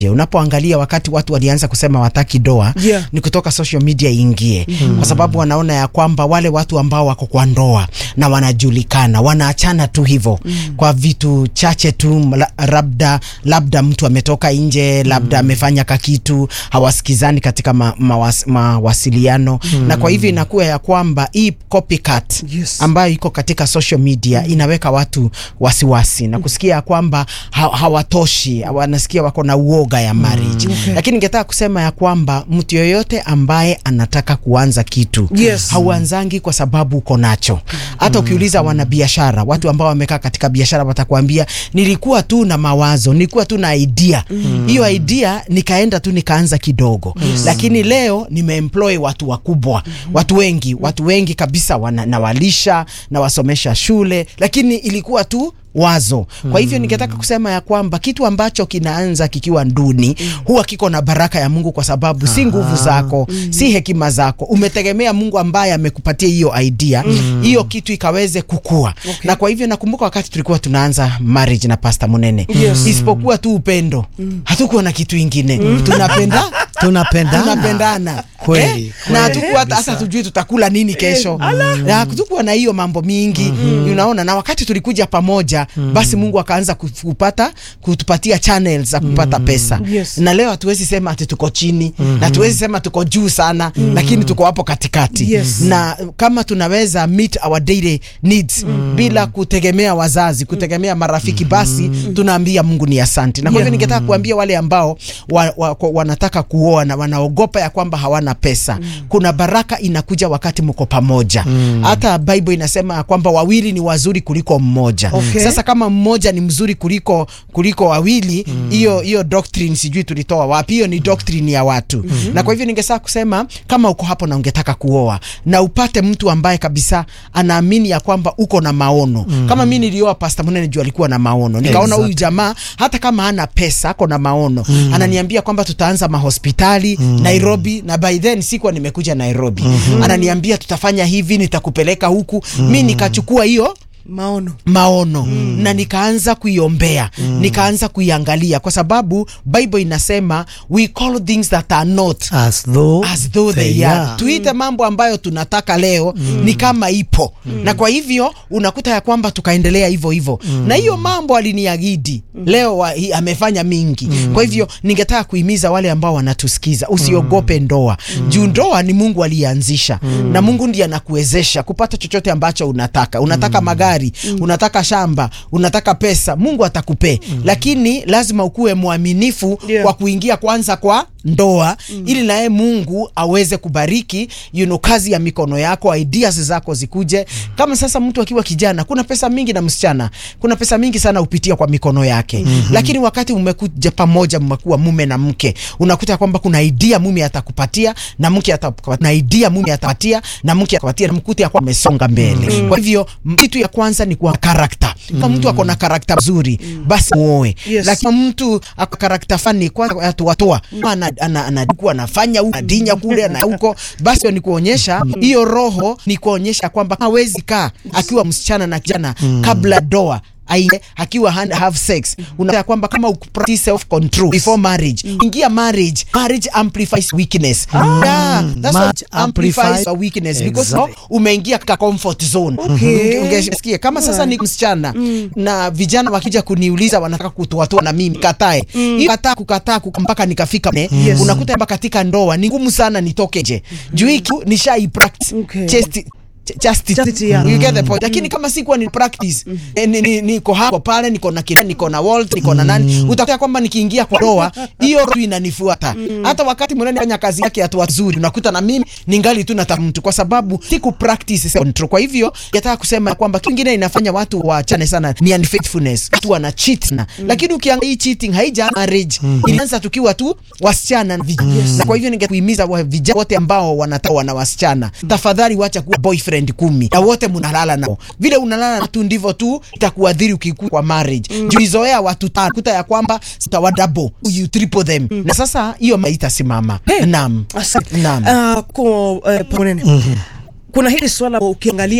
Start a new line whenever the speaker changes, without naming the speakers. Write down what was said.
Unapoangalia wakati watu walianza kusema wataki doa
Yeah.
ni kutoka social media iingie, kwa sababu wanaona ya kwamba wale watu ambao wako kwa ndoa na wanajulikana wanaachana tu hivyo kwa vitu chache tu, la- labda labda mtu ametoka nje, labda amefanya kakitu, hawasikizani katika ma, mawas, mawasiliano na kwa hivyo inakuwa ya kwamba hii copycat
Yes.
ambayo iko katika social media inaweka watu wasiwasi na kusikia ya kwamba ha, hawatoshi, wanasikia wako na uoga ya marriage. Lakini ningetaka kusema ya kwamba mtu yoyote ambaye anataka kuanza kitu
Yes.
hauanzangi kwa sababu uko nacho. Hata ukiuliza wanabiashara, watu ambao wamekaa katika biashara watakwambia nilikuwa tu na mawazo, nilikuwa tu na idea. Hiyo idea nikaenda tu nikaanza kidogo. Lakini leo nimeemploy watu wakubwa, watu wengi, watu wengi kabisa wana, nawalisha nawasomesha shule, lakini ilikuwa tu wazo. Kwa hivyo ningetaka kusema ya kwamba kitu ambacho kinaanza kikiwa nduni huwa kiko na baraka ya Mungu, kwa sababu si nguvu zako, si hekima zako, umetegemea Mungu ambaye amekupatia hiyo idea, hiyo kitu ikaweze kukua. Na kwa hivyo nakumbuka wakati tulikuwa tunaanza marriage na Pastor Munene,
Yes.
isipokuwa tu upendo, hatukuwa na kitu ingine, tunapenda
tunapendana
tunapendana
Kweli,
eh? na
kweli
hatukuwa hata hata tujui tutakula nini kesho na hatukuwa na hiyo mambo mingi unaona na wakati tulikuja pamoja basi Mungu akaanza ku- kupata kutupatia channels za kupata pesa
Yes.
na leo hatuwezi sema ati tuko chini na hatuwezi sema tuko juu sana lakini tuko hapo katikati
Yes.
na kama tunaweza meet our daily needs bila kutegemea wazazi kutegemea marafiki basi tunaambia Mungu ni asante na kwa hivyo
Yeah.
ningetaka kuambia wale ambao wa, wa, kwa- wanataka kuoa na wanaogopa ya kwamba hawana pesa kuna baraka inakuja wakati mko pamoja hata Bible inasema ya kwamba wawili ni wazuri kuliko mmoja
Okay.
sasa kama mmoja ni mzuri kuliko kuliko wawili hiyo hiyo doctrine sijui tulitoa wapi hiyo ni doctrine ya watu na kwa hivyo ningesaka kusema kama uko hapo na ungetaka kuoa na upate mtu ambaye kabisa anaamini ya kwamba uko na maono kama mimi nilioa Pastor Munene juu alikuwa na maono nikaona huyu jamaa hata kama hana pesa ako na maono ananiambia kwamba tutaanza mahospitali Nairobi na by then sikuwa nimekuja Nairobi ananiambia tutafanya hivi nitakupeleka huku mi nikachukua hiyo
maono
maono na nikaanza kuiombea nikaanza kuiangalia kwa sababu Bible inasema we call things that are not
as though,
as though they are. Tuite mambo ambayo tunataka leo ni kama ipo na kwa hivyo unakuta ya kwamba tukaendelea hivyo hivyo na hiyo mambo aliniagidi leo wa, hi, amefanya mingi kwa hivyo ningetaka kuhimiza wale ambao wanatusikiza usiogope ndoa juu ndoa ni Mungu aliyeanzisha na Mungu ndiye anakuwezesha kupata chochote ambacho unataka unataka magari unataka shamba unataka pesa Mungu atakupee lakini lazima ukuwe mwaminifu
Yeah.
kwa kuingia kwanza kwa ndoa ili naye Mungu aweze kubariki you know, kazi ya mikono yako, ideas zako zikuje. Kama sasa mtu akiwa kijana, kuna pesa mingi na msichana, kuna pesa mingi sana hupitia kwa mikono yake lakini wakati mmekuja pamoja, mmekuwa mume na mke, unakuta kwamba kuna idea mume atakupatia na mke atakupatia, na idea mume atapatia na mke atakupatia, na mkuti kwamba amesonga mbele. Kwa hivyo m- kitu ya kwanza ni kwa karakta. Kama mtu ako na karakta nzuri, basi muoe.
Yes.
Lakini mtu ako karakta fani kwa atuwatoa ana ana anakuwa anafanya huko anadinya kule na huko, basi ni kuonyesha hiyo roho, ni kuonyesha kwamba hawezi kaa akiwa msichana na kijana kabla doa aine akiwa hand, have sex unataka kwamba kama uku practice self control before marriage ingia marriage marriage amplifies weakness yeah, that's what
Marriage
amplifies
amplifies-
our weakness because
Exactly.
no, umeingia katika comfort zone
Okay.
ungesikia kama sasa ni msichana na vijana wakija kuniuliza wanataka kutoatoa na mimi katae hiyo kataa kukataa kuka- mpaka nikafika ne
Yes.
unakuta kwamba katika ndoa ni ngumu sana nitoke nje juu hiki nishai practice
Okay.
chesti ch- chastity.
Chastity, yeah.
You get the point. Lakini kama sikuwa ni practice eh, ni- ni- niko hapo pale niko na kina niko na Walt niko na nani utakuta kwamba nikiingia kwa ndoa hiyo roho inanifuata hata wakati mwenene fanya kazi yake hatua nzuri unakuta na mimi ningali tu nata mtu kwa sababu siku practice self control kwa hivyo nataka kusema kwamba kitu kingine inafanya watu waachane sana ni unfaithfulness watu wana cheat na lakini ukiangalia hii cheating haija marriage ilianza tukiwa tu wasichana na vijana na kwa hivyo ningekuhimiza wa- vijana wote ambao wanataka wana wasichana tafadhali wacha kuwa boyfriend kumi na wote mnalala nao vile unalala na tu ndivyo tu itakuadhiri ukikua kwa marriage mm. juizoea watu tano kuta ya kwamba sitawa double you triple them na sasa hiyo maitasimama
Hey.
naam
Asante.
Naam.
Ah, kwa eh, Munene kuna hili swala ukiangalia